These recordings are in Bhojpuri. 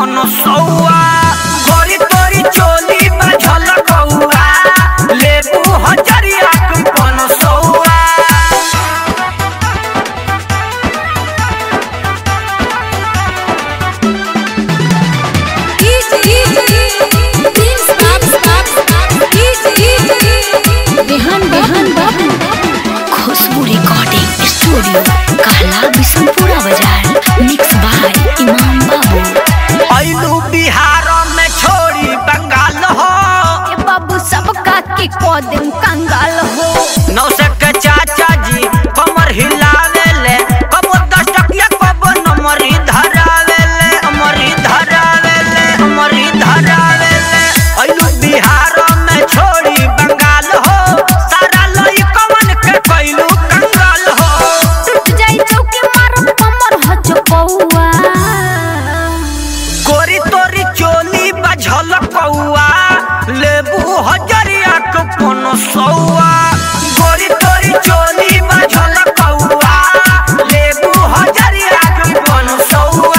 पन सौआ गोरी तोरी चोली में झलकौआ लेबू हजरिया के पन सौआ बिहान बिहान बाबू खुशबू रिकॉर्डिंग स्टूडियो कहला बिशनपुरा बाजार मिक्स बाय इमाम बाबू ऐलू बिहार में छोड़ी बंगाल हो ए बाबू सबका के कदम कंगाल हो नौसक के चाचा जी कमर हिलावेले कबो दस टकिया कबो नमरी धरावेले अमरी धरावेले अमरी धरावेले ऐलू बिहार में छोड़ी बंगाल हो सारा लई कमन के कैलू कंगाल हो टूट जाई चौके मारम कमर हो चपौआ गोरी तोरी चोली बझल कौआ लेबू हजरिया के कोनो सौआ गोरी तोरी चोली बझल कौआ लेबू हजरिया के कोनो सौआ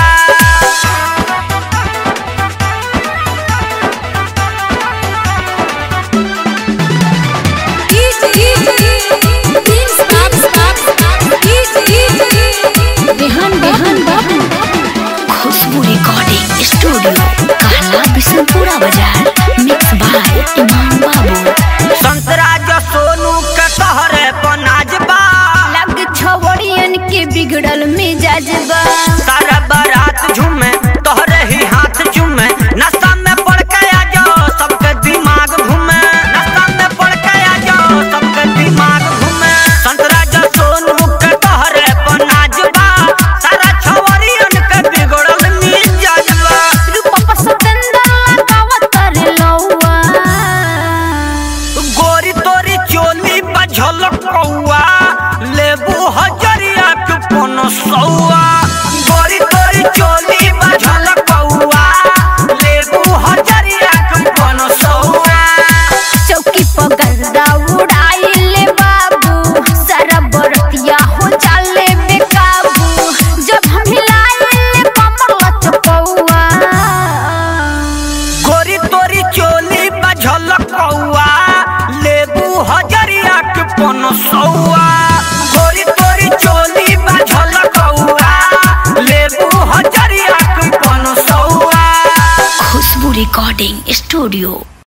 बिहान बिहान बाबू खुशबू रिकॉर्डिंग स्टूडियो कहला बिशनपुरा बाजार मिक्स बाय इमाम बाबू संतरा जो सोनू के तहरे पनाजबा लग छवड़ियन के बिगड़ल मिजाज बा सारा बारात झूमे तोहरे ही हाथ झूमे नशा में पड़ के आ जाओ सबके दिमाग घूमे नशा में पड़ के आ जाओ सबके दिमाग घूमे संतरा जो सोनू के तोहरे पनाजबा सारा छवरियन के बिगड़ल मिजाजबा रूपा सतेंद्र लगावत करे लौआ गोरी तोरी चोली बझल कौआ लेबू हजरिया के कोनो सौआ गोरी तोरी चोली बझल कौआ लेबू हजरिया के कोनो सौआ चौकी पर गर्दा उड़ाइले बाबू सारा बरतिया हो चाले बेकाबू जब हम हिलाइले कमर लचकौआ गोरी तोरी चोली बझल कौआ लेबू हजरिया के कोनो सौआ गोरी तोरी चोली बझल कौआ लेबू हजरिया के कोनो सौआ खुशबू रिकॉर्डिंग स्टूडियो